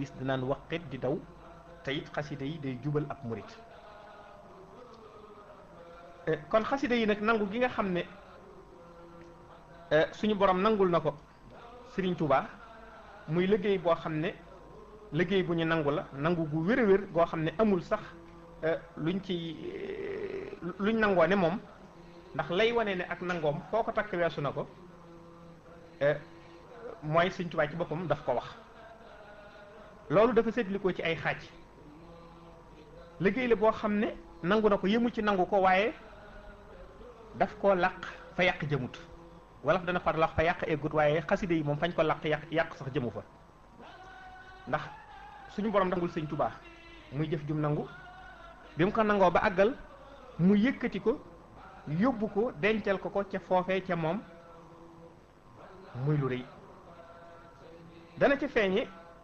iblis dinaan waqit di daw te it xasida yi day jubal ab murit kon xasida yi nag nangu gi nga xam ne suñu borom nangul na ko Serigne Touba muy liggéey boo xam ne liggéey bu ñu nangu la nangu gu wér a wér goo xam ne amul sax luñ ci luñ nangoo ne moom ndax lay wane ne ak nangoom foo ko takk weesu na ko mooy Serigne Touba ci boppam daf ko wax loolu dafa seetlikoo ci ay xaaj liggéey la boo xam ne nangu na ko yëmu ci nangu ko waaye daf koo làq fa yàq jëmut wala dana far làq fa yàq eggut waaye xaside yi moom fañ ko làq yàq yàq sax jëmu fa ndax suñu borom nangul sëñ Tuubaa muy jëf jum nangu bi mu ko nangoo ba àggal mu yëkkati ko yóbbu ko dencal ko ko ca foofee ca moom muy lu rëy dana ca feeñe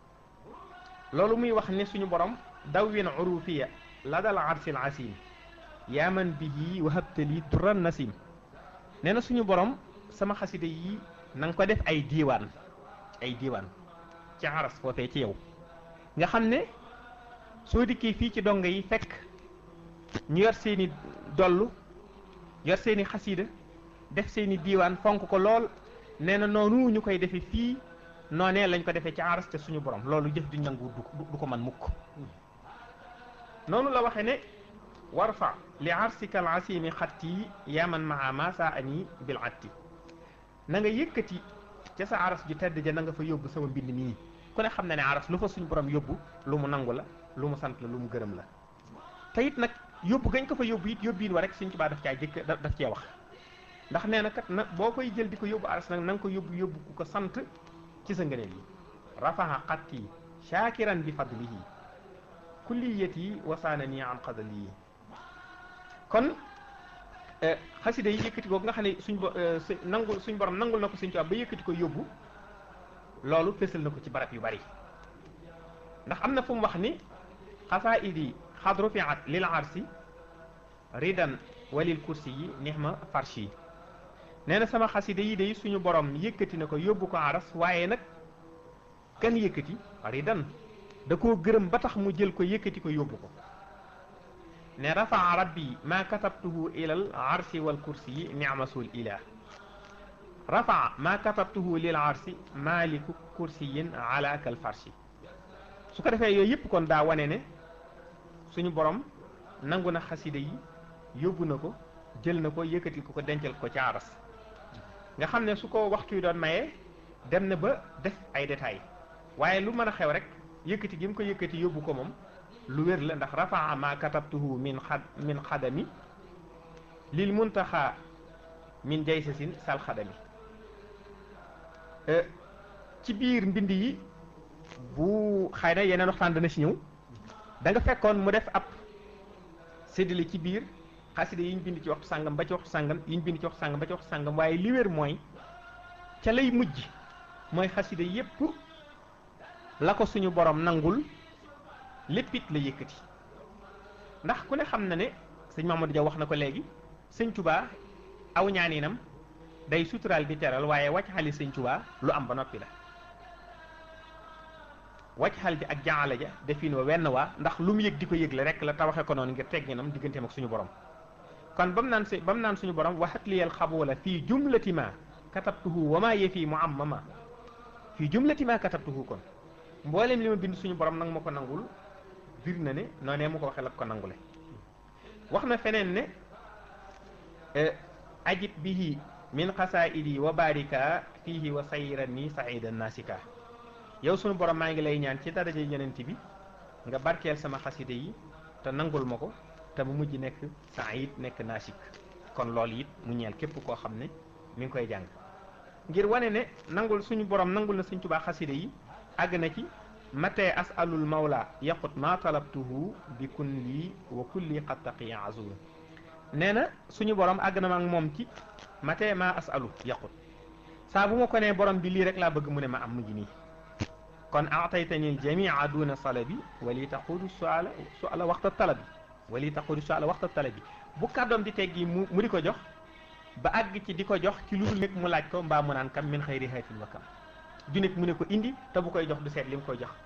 loolu muy wax ne suñu borom dawwin urufiya la dal arsil asim yaa man bihi wahabtali duran nasim nee na suñu borom sama xaside yi na nga ko def ay diiwaan ay diiwaan ci aras foofee ci yow nga xam ne soo dikkee fii ci dongo yi fekk ñu yor seeni dollu yor seeni xasida def seeni diiwaan fonk ko lool nee na noonu ñu koy defe fii noonee lañ ko defee ci aras te suñu borom loolu jëf du nangu du ko man mukk noonu la waxe ne warfa li arsika al asimi xatti yaman maa ma saa ani bil atti na nga yëkkati ca sa aras ju tedd ja na nga fa yóbbu sama mbind mii ku ne xam na ne aras lu fa suñu borom yóbbu lu mu nangu la lu mu sant la lu mu gërëm la te it nag yóbbu gañ ko fa yóbbu it yóbbiin wa rek suñ Tuubaa daf caa jëkk daf cee wax ndax nee na kat na boo koy jël di ko yóbbu aras nag na nga ko yóbbu yóbbu ku ko sant ci sa ngëneel yi rafaha xatti shaakiran bi fadlihi kulliyati wasaana nii an qadali kon xasida yi yëkkati ko nga xam ne suñ bo nangul suñ borom nangul na ko suñ tubaab ba yëkkati ko yóbbu loolu fésal na ko ci barab yu bari ndax am na fu mu wax ni xasaidi xad rufiat lil arsi ridan walil kursi yi nixma farshi nee na sama xasida yi day suñu borom yëkkati na ko yóbbu ko aras waaye nag kan yëkkati ridan da koo gërëm ba tax mu jël ko yëkkati ko yóbbu ko ne rafaa rabbi ma katabtuhu ilal arsi wal kursi yi ni'masul ilah rafaa ma katabtuhu lil arsi maliku kursiyin ala kal farshi su ko defee yooyu yëpp kon daa wane ne suñu borom nangu na xasida yi yóbbu na ko jël na ko yëkkati ko ko dencal ko ci aras nga xam ne su ko waxtu yi doon maye dem na ba def ay détails waaye lu mën a xew rek yëkkati gi mu ko yëkkati yóbbu ko moom lu wér la ndax rafaa ma katabtuhu min xad min xadami lil muntaxa min jaysasin sal xadami ci biir mbind yi bu xëy na yeneen waxtaan dana ci ñëw da nga fekkoon mu def ab séddale ci biir xasida yi ñu bind ci waxtu sàngam ba ci waxtu sàngam yi ñu bind ci waxtu sàngam ba ci waxtu sàngam waaye li wér mooy ca lay mujj mooy xasida yépp la ko suñu borom nangul léppit la yëkkati ndax ku ne xam na ne sëñ Mamadou Dia wax na ko léegi sëñ Touba aw ñaaninam day suturaal di teral waaye wàcc xali sëñ Touba lu am ba noppi la wàcc xal ji ak jaala ja defin wa wenn waa ndax lu mu yëg di ko yëgle rek la tawaxe ko noonu ngir tegginam digganteem ak suñu borom kon ba mu naan si ba mu naan suñu borom waxat liyal xaboola fii jumlati ma katabtuhu wa maa yefi mu am mama fii jumlati ma katabtuhu kon mboolem li ma bind suñu borom nag ma ko nangul bir na ne noonee mu ko waxee la ko nangule wax na feneen ne ajib bihi min xasaidi wa barika fihi wa sayran ni saidan nasika yow suñu borom maa ngi lay ñaan ci daraja yonent bi nga barkeel sama xasida yi te nangul ma ko te mu mujj nekk said nekk nasik kon loolu it mu ñeel képp koo xam ne mi ngi koy jàng ngir wane ne nangul suñu borom nangul na Sëñ Tuubaa xasida yi àgg na ci matee asalul mawla yaqut ma talabtuhu bi kun lii wa kulli qad taqiya azul nee na suñu borom àgg na ma ak moom ci matee ma asalu yaqut saa bu ma ko nee borom bi lii rek laa bëgg mu ne ma am mujj nii kon aataytani jamia duna salabi wali taqudu suala suala waxta talabi wali taqudu suala waxta talabi bu kàddoom di teggi mu mu di ko jox ba àgg ci di ko jox ci lu dul nekk mu laaj ko mbaa mu naan kam min xëyri xeetin wa kam du nekk mu ne ko indi te bu koy jox du seet li mu koy jox